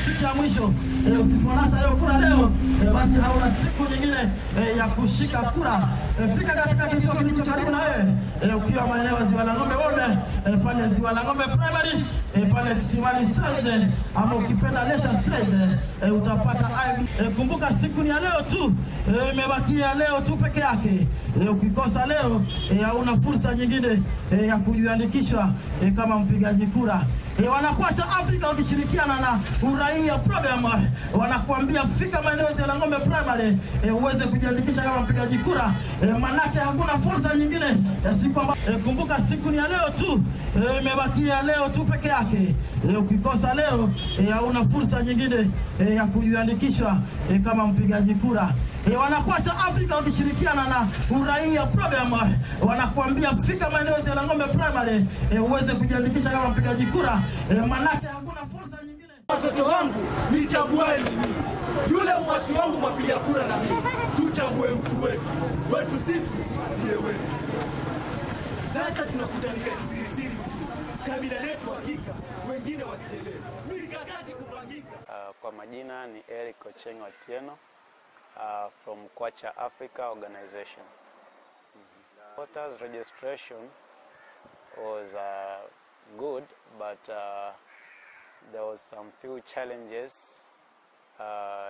siku ya mwisho. Eh, usiponasa leo kura leo, eh, basi hauna siku nyingine eh, ya kushika kura. Eh, fika katika kituo kilicho karibu na wewe eh, ukiwa maeneo ya Ziwa la Ng'ombe Wode eh, pale Ziwa la Ng'ombe Primary eh, pale Kisimani Stage ama ukipenda Lesha Stage eh, utapata IB. Eh, kumbuka siku ni ya leo tu eh, imebakia leo tu peke yake. Eh, ukikosa leo eh, hauna fursa nyingine eh, ya kujiandikisha eh, kama mpigaji kura. E, wanakuacha Afrika wakishirikiana na uraia program eh, wanakuambia fika maeneo ya la Ng'ombe Primary e, uweze kujiandikisha kama mpigaji kura e, manake hakuna fursa nyingine ya siku amba, e, kumbuka siku ni ya leo tu e, imebakia leo tu peke yake. E, ukikosa leo e, hauna fursa nyingine e, ya kujiandikisha e, kama mpigaji kura. E, wanakuacha Afrika wakishirikiana na uraia program eh, wanakuambia fika maeneo ya la Ng'ombe Primary e, uweze kujiandikisha kama mpigaji kura e, manake hakuna fursa nyingine. Watoto wangu nichagueni mimi, yule mwasi wangu mwapiga kura na mimi, tuchague mtu wetu. Wetu sisi ndiye wetu. Sasa tunakutanika kisirisiri huku, kabila letu hakika, wengine wasielewe, mikakati kupangika. Uh, kwa majina ni Eric Ocheng Otieno uh, from Kwacha Africa Organization. Voters registration was uh, good, but uh, there was some few challenges uh,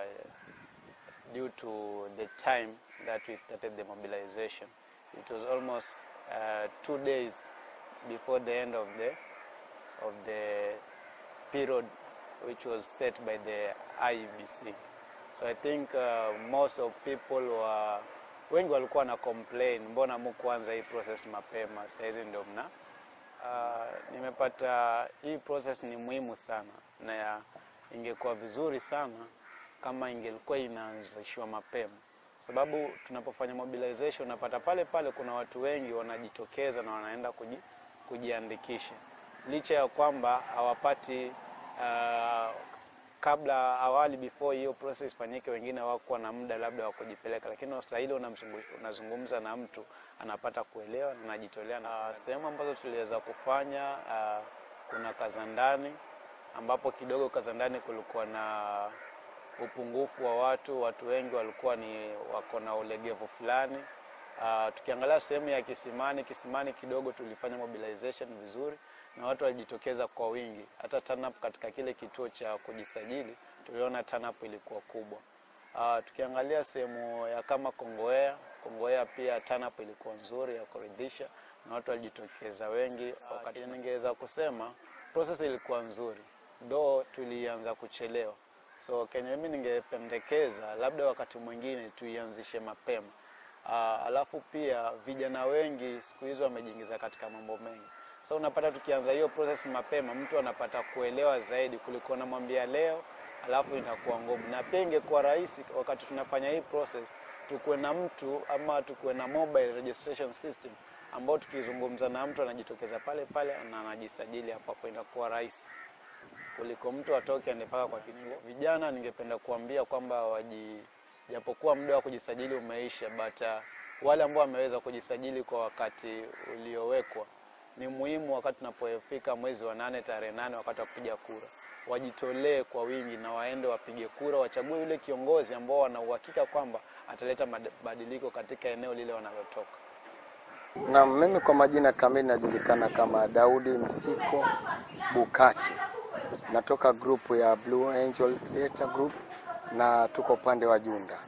due to the time that we started the mobilization. It was almost uh, two days before the end of the of the period which was set by the IEBC. So I think uh, most of people were wengi walikuwa na complain, mbona mkuanza hii process mapema, saizi ndio mna uh, nimepata hii process ni muhimu sana na ya, ingekuwa vizuri sana kama ingelikuwa inaanzishwa mapema, sababu tunapofanya mobilization unapata pale pale kuna watu wengi wanajitokeza na wanaenda kuji, kujiandikisha licha ya kwamba hawapati uh, kabla awali before hiyo process ifanyike, wengine hawakuwa na muda labda wa kujipeleka, lakini sasa ile unamzungu- unazungumza na mtu anapata kuelewa na anajitolea. Na sehemu ambazo tuliweza kufanya uh, kuna Kazandani ambapo kidogo Kazandani kulikuwa na upungufu wa watu, watu wengi walikuwa ni wako na ulegevu fulani. Uh, tukiangalia sehemu ya Kisimani, Kisimani kidogo tulifanya mobilization vizuri na watu walijitokeza kwa wingi. Hata turn up katika kile kituo cha kujisajili tuliona turn up ilikuwa kubwa. Uh, tukiangalia sehemu ya kama Kongowea, Kongowea pia turn up ilikuwa nzuri ya kuridhisha na watu walijitokeza wengi. Wakati ningeweza kusema process ilikuwa nzuri, though tulianza kuchelewa. So kenye mimi ningependekeza labda wakati mwingine tuianzishe mapema. Uh, alafu pia vijana wengi siku hizo wamejiingiza katika mambo mengi. So unapata tukianza hiyo process mapema, mtu anapata kuelewa zaidi kuliko namwambia leo alafu inakuwa ngumu. Na pia ingekuwa rahisi wakati tunafanya hii process tukuwe na mtu ama tukuwe na mobile registration system ambao tukizungumza na mtu anajitokeza pale pale na anajisajili hapo hapo, inakuwa rahisi kuliko mtu atoke aende mpaka kwa kituo. Vijana ningependa kuambia kwamba waji, japokuwa muda wa kujisajili umeisha, but uh, wale ambao wameweza kujisajili kwa wakati uliowekwa, ni muhimu wakati tunapofika mwezi wa nane tarehe nane wakati wa kupiga kura, wajitolee kwa wingi na waende wapige kura, wachague yule kiongozi ambao wana uhakika kwamba ataleta mabadiliko katika eneo lile wanalotoka. Na mimi kwa majina kamili najulikana kama Daudi Msiko Bukachi. Natoka grupu ya Blue Angel Theatre Group na tuko upande wa Junda.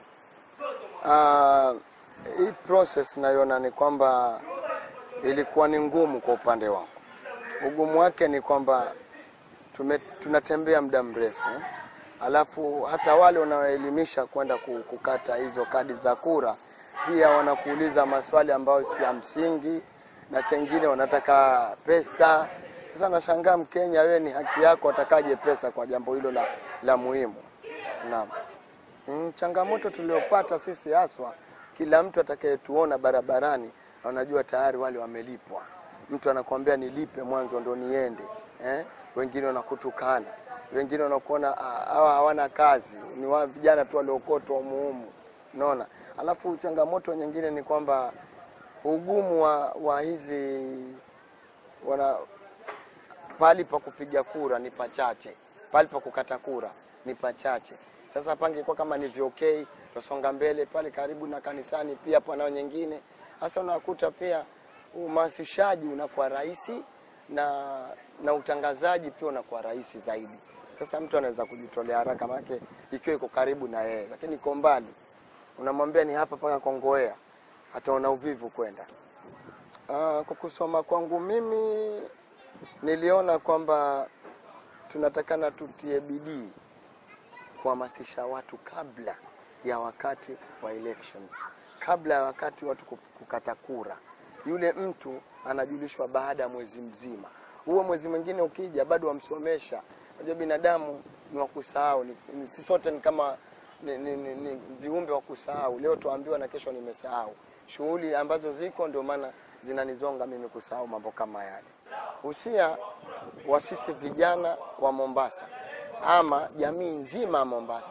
Ah, hii process naiona ni kwamba ilikuwa ni ngumu kwa upande wangu. Ugumu wake ni kwamba tume, tunatembea muda mrefu, alafu hata wale unaoelimisha kwenda ku- kukata hizo kadi za kura pia wanakuuliza maswali ambayo si ya msingi, na chengine wanataka pesa. Sasa nashangaa Mkenya, wewe ni haki yako, atakaje pesa kwa jambo hilo la, la muhimu? Naam. Mm, changamoto tuliopata sisi haswa, kila mtu atakayetuona barabarani anajua tayari wale wamelipwa. Mtu anakuambia nilipe mwanzo ndo niende eh? Wengine wanakutukana, wengine wanakuona ah, hawa hawana kazi, ni wa vijana tu waliokotwa umuhumu, unaona. Alafu changamoto nyingine ni kwamba ugumu wa, wa hizi wana pahali pa kupiga kura ni pachache, pale pa kukata kura ni pachache. Sasa pangekuwa kama ni VOK, tusonga mbele pale karibu na kanisani, pia panao nyingine. Sasa unakuta pia uhamasishaji unakuwa rahisi na na utangazaji pia unakuwa rahisi zaidi. Sasa mtu anaweza kujitolea haraka, maanake ikiwa iko karibu na yeye, lakini iko mbali, unamwambia ni hapa mpaka Kongowea, ataona uvivu kwenda. Ah, kwa kusoma kwangu mimi niliona kwamba tunatakana tutie bidii kuhamasisha watu kabla ya wakati wa elections, kabla ya wakati watu ku- kukata kura. Yule mtu anajulishwa baada ya mwezi mzima. Huo mwezi mwingine ukija, bado wamsomesha. Unajua binadamu ni wa kusahau, ni, ni, sisi sote ni kama ni, ni, ni, ni viumbe wa kusahau. Leo tuambiwa na kesho nimesahau. Shughuli ambazo ziko ndio maana zinanizonga mimi kusahau mambo kama yale. Usia wa sisi vijana wa Mombasa ama jamii nzima ya Mombasa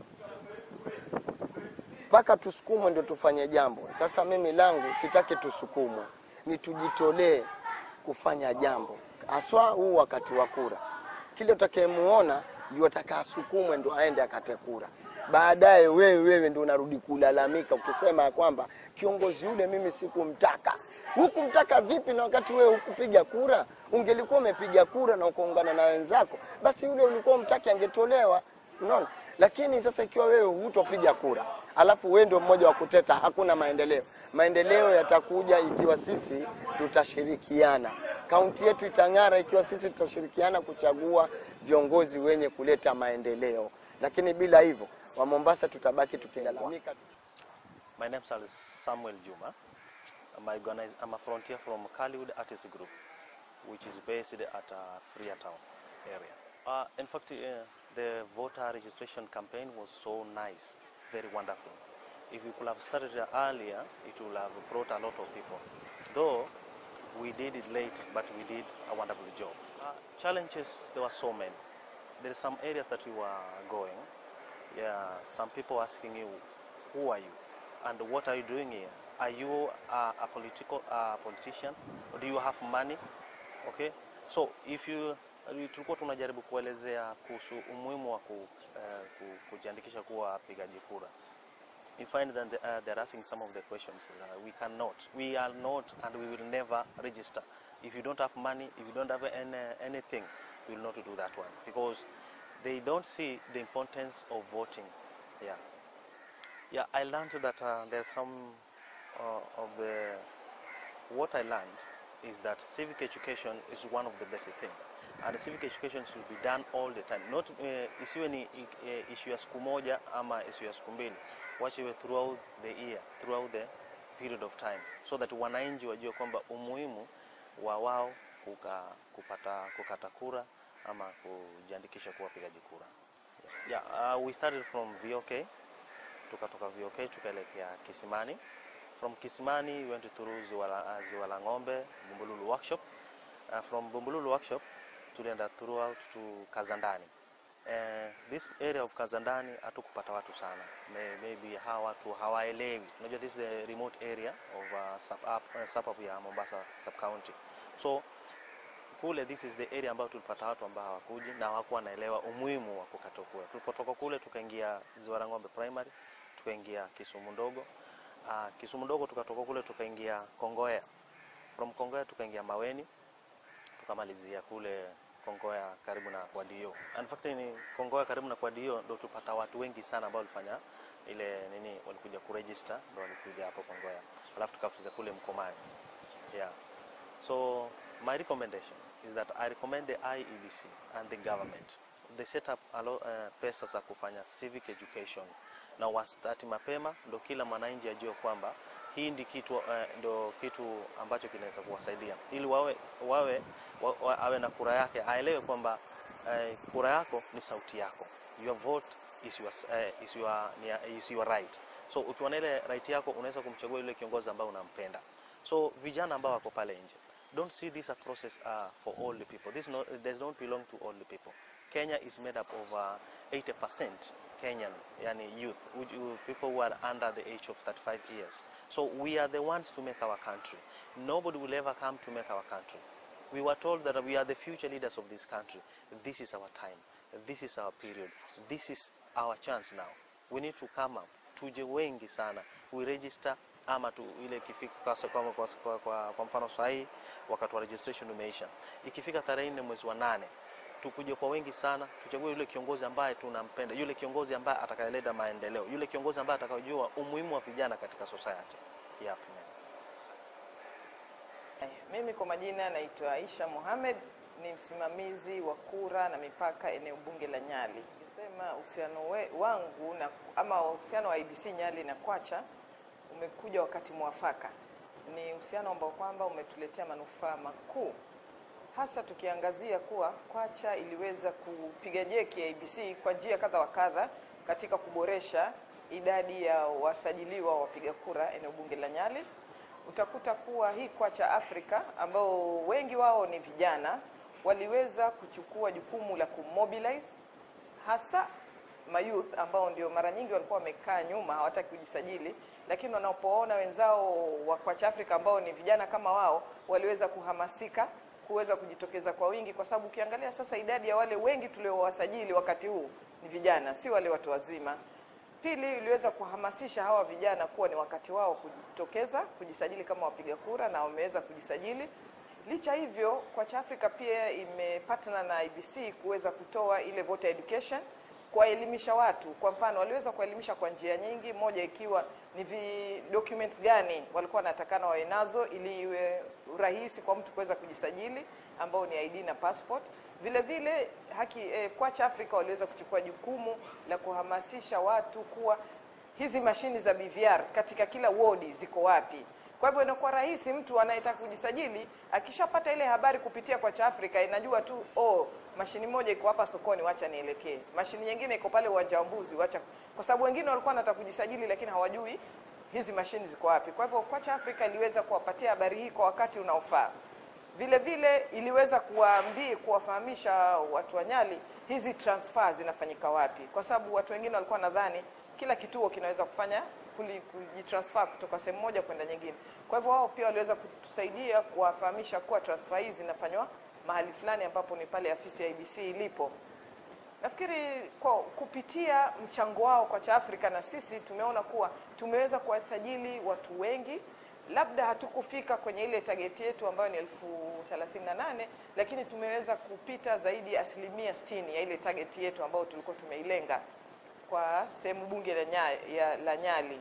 mpaka tusukumwe ndio tufanye jambo. Sasa mimi langu sitaki tusukumwe, ni tujitolee kufanya jambo, haswa huu wakati wa kura. Kile utakayemuona ndio atakasukumwe ndo aende akate kura. Baadaye wewe wewe ndio unarudi kulalamika ukisema ya kwamba kiongozi yule mimi sikumtaka. Hukumtaka vipi na wakati wewe hukupiga kura? Ungelikuwa umepiga kura na ukaungana na wenzako, basi yule ulikuwa umtaki angetolewa. Unaona? Lakini sasa ikiwa wewe hutopiga kura, alafu wewe ndio mmoja wa kuteta, hakuna maendeleo. Maendeleo yatakuja ikiwa sisi tutashirikiana. Kaunti yetu itang'ara ikiwa sisi tutashirikiana kuchagua viongozi wenye kuleta maendeleo, lakini bila hivyo wa Mombasa tutabaki tukilalamika. My name is Samuel Juma. I'm, a organize, I'm a frontier from Kaliwood Artist Group, which is based at uh, Freetown area. Uh, in fact, uh, the voter registration campaign was so nice, very wonderful. If we could have started earlier, it would have brought a lot of people. Though we did it late, but we did a wonderful job. Uh, challenges, there were so many. There are some areas that we were going. Yeah, some people asking you, who are you? And what are you doing here? Are you uh, a political uh, politician? Or do you have money? Okay, so if you tulikuwa tunajaribu kuelezea kuhusu umuhimu wa ku, uh, ku, kujiandikisha kuwa wapigaji kura. You find that they, uh, they're asking some of the questions. Uh, we cannot, we are not, and we will never register. If you don't have money, if you don't have any, anything, we will not do that one because they don't see the importance of voting. Yeah. Yeah, I learned that uh, there's some uh, of the what I learned is that civic education is one of the basic things, and civic education should be done all the time. Not uh, isiwe ni uh, issue ya siku moja ama issue ya siku mbili, wachiwe throughout the year, throughout the period of time, so that wananchi wajue kwamba umuhimu wa wao kuka, kupata kukata kura ama kujiandikisha kuwa wapigaji kura. Yeah, uh, we started from VOK tukatoka VOK tukaelekea Kisimani. From Kisimani we went through Ziwa la, uh, Ziwa la Ng'ombe, Bumbululu workshop. Uh, from Bumbululu workshop tulienda throughout to Kazandani. Uh, this area of Kazandani hatukupata watu sana. May, maybe hawa watu hawaelewi. Unajua this is the remote area of uh, sub, up, uh, suburb ya Mombasa sub county. So kule this is the area ambayo tulipata watu ambao hawakuji na hawakuwa naelewa umuhimu wa kukata kura. Tulipotoka kule tukaingia Ziwa la Ng'ombe primary, tukaingia Kisumu ndogo. Uh, Kisumu ndogo tukatoka kule tukaingia Kongoya. From Kongoya tukaingia Maweni, tukamalizia kule Kongoya karibu na Kwadio. In fact ni Kongoya karibu na Kwadio ndio tupata watu wengi sana ambao walifanya ile nini, walikuja kuregister, ndio walikuja hapo Kongoya, alafu tukafuza kule Mkomani. Yeah. So my recommendation is that I recommend the IEBC and the government they set up a lot, uh, pesa za kufanya civic education na wastati mapema, ndo kila mwananchi ajue kwamba hii ndi kitu, uh, ndo kitu ambacho kinaweza kuwasaidia ili wawe, wawe wa, wa, awe na kura yake, aelewe kwamba uh, kura yako ni sauti yako, your vote is your, uh, is your, is your right. So ukiwa na ile right yako unaweza kumchagua yule kiongozi ambao unampenda. So vijana ambao wako pale nje don't see this a process uh, for all the people. This no, does not belong to all the people. Kenya is made up of uh, 80% Kenyan, yani youth, which, uh, people who are under the age of 35 years. So we are the ones to make our country. Nobody will ever come to make our country. We were told that we are the future leaders of this country. This is our time. this is our period, this is our chance now, we need to come up, tuje wengi sana, we register ama tu ile ikifika kwa, kwa, kwa, kwa, kwa, kwa mfano sahii wakati wa registration umeisha, ikifika tarehe nne mwezi wa nane tukuje kwa wengi sana, tuchague yule kiongozi ambaye tunampenda, yule kiongozi ambaye atakayeleta maendeleo, yule kiongozi ambaye atakayojua umuhimu wa vijana katika society. Yep. Mimi kwa majina naitwa Aisha Mohamed, ni msimamizi wa kura na mipaka eneo bunge la Nyali. Nisema uhusiano we- wangu na ama uhusiano wa IBC Nyali na Kwacha umekuja wakati mwafaka. Ni uhusiano ambao kwamba umetuletea manufaa makuu, hasa tukiangazia kuwa Kwacha iliweza kupiga jeki ya IBC kwa njia kadha wa kadha katika kuboresha idadi ya wasajiliwa wa wapiga kura eneo bunge la Nyali utakuta kuwa hii Kwacha Afrika ambao wengi wao ni vijana waliweza kuchukua jukumu la kumobilize hasa mayouth ambao ndio mara nyingi walikuwa wamekaa nyuma hawataki kujisajili, lakini wanapoona wenzao wa Kwacha Afrika ambao ni vijana kama wao waliweza kuhamasika kuweza kujitokeza kwa wingi, kwa sababu ukiangalia sasa idadi ya wale wengi tuliowasajili wakati huu ni vijana, si wale watu wazima. Pili, iliweza kuhamasisha hawa vijana kuwa ni wakati wao kujitokeza kujisajili kama wapiga kura, na wameweza kujisajili. Licha hivyo, Kwacha Africa pia imepatana na IBC kuweza kutoa ile voter education, kuwaelimisha watu. Kwa mfano, waliweza kuwaelimisha kwa njia nyingi, moja ikiwa ni vi documents gani walikuwa wanatakana wawe nazo ili iwe rahisi kwa mtu kuweza kujisajili, ambao ni ID na passport. Vile vile haki eh, Kwacha Africa waliweza kuchukua jukumu la kuhamasisha watu kuwa hizi mashini za BVR katika kila wodi ziko wapi. Kwa hivyo inakuwa rahisi mtu anayetaka kujisajili akishapata ile habari kupitia Kwacha Africa inajua tu oh, mashini moja iko hapa sokoni, wacha nielekee. Mashini nyingine iko pale uwanja wa Mbuzi, wacha, kwa sababu wengine walikuwa wanataka kujisajili lakini hawajui hizi mashini ziko wapi. Kwa hivyo Kwacha Africa iliweza kuwapatia habari hii kwa wakati unaofaa. Vile vile iliweza kuwaambia kuwafahamisha watu wa Nyali hizi transfer zinafanyika wapi, kwa sababu watu wengine walikuwa nadhani kila kituo kinaweza kufanya kuli- kujitransfer kutoka sehemu moja kwenda nyingine. Kwa hivyo wao pia waliweza kutusaidia kuwafahamisha kuwa transfer hizi zinafanywa mahali fulani ambapo ni pale afisi ya IBC ilipo. Nafikiri kwa kupitia mchango wao kwa cha Afrika na sisi tumeona kuwa tumeweza kuwasajili watu wengi labda hatukufika kwenye ile target yetu ambayo ni elfu thelathini na nane lakini tumeweza kupita zaidi ya asilimia sitini ya ile target yetu ambayo tulikuwa tumeilenga kwa sehemu bunge la, nya, ya, la Nyali.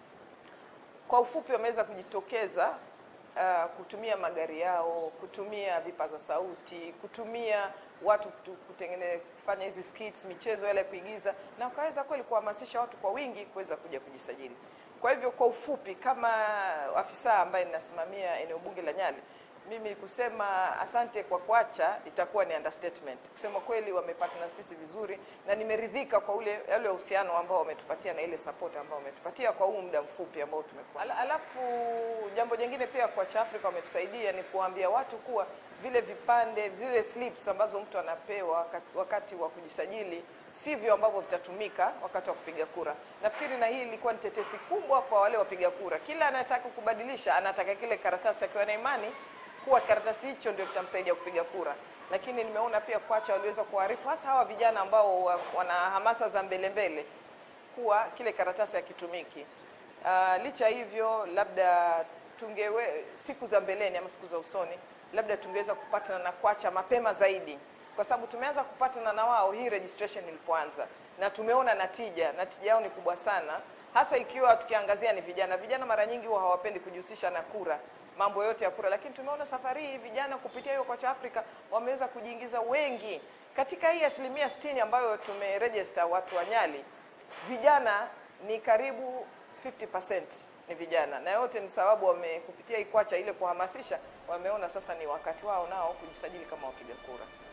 Kwa ufupi, wameweza kujitokeza uh, kutumia magari yao, kutumia vipaza sauti, kutumia watu kutu- kutengene kufanya hizi skits, michezo yale ya kuigiza, na wakaweza kweli kuhamasisha watu kwa wingi kuweza kuja kujisajili. Kwa hivyo kwa ufupi, kama afisa ambaye ninasimamia eneo bunge la Nyali, mimi kusema asante kwa Kwacha itakuwa ni understatement. Kusema kweli, wamepata na sisi vizuri, na nimeridhika kwa ule ule uhusiano ambao wametupatia na ile support ambao wametupatia kwa huu muda mfupi ambao tumekuwa. Ala- Alafu jambo jingine pia Kwacha Africa wametusaidia ni kuambia watu kuwa vile vipande zile slips ambazo mtu anapewa wakati, wakati wa kujisajili sivyo ambavyo vitatumika wakati wa kupiga kura. Nafikiri na hii ilikuwa ni tetesi kubwa kwa wale wapiga kura. Kila anataka kubadilisha, anataka kile karatasi akiwa na imani kuwa karatasi hicho ndio kitamsaidia kupiga kura. Lakini nimeona pia Kwacha waliweza kuarifu hasa hawa vijana ambao wa- wana hamasa za mbele mbele kuwa kile karatasi hakitumiki. Uh, licha hivyo labda tungewe siku za mbeleni ama siku za usoni labda tungeweza kupatana na Kwacha mapema zaidi, kwa sababu tumeanza kupatana na wao hii registration ilipoanza, na tumeona natija, natija yao ni kubwa sana, hasa ikiwa tukiangazia ni vijana. Vijana mara nyingi huwa hawapendi kujihusisha na kura, mambo yote ya kura, lakini tumeona safari hii vijana kupitia hiyo Kwacha Africa wameweza kujiingiza wengi katika hii asilimia 60 ambayo tumeregister watu wa Nyali vijana ni karibu 50% ni vijana, na yote ni sababu wame kupitia Ikwacha ile kuhamasisha, wameona sasa ni wakati wao nao kujisajili kama wapiga kura.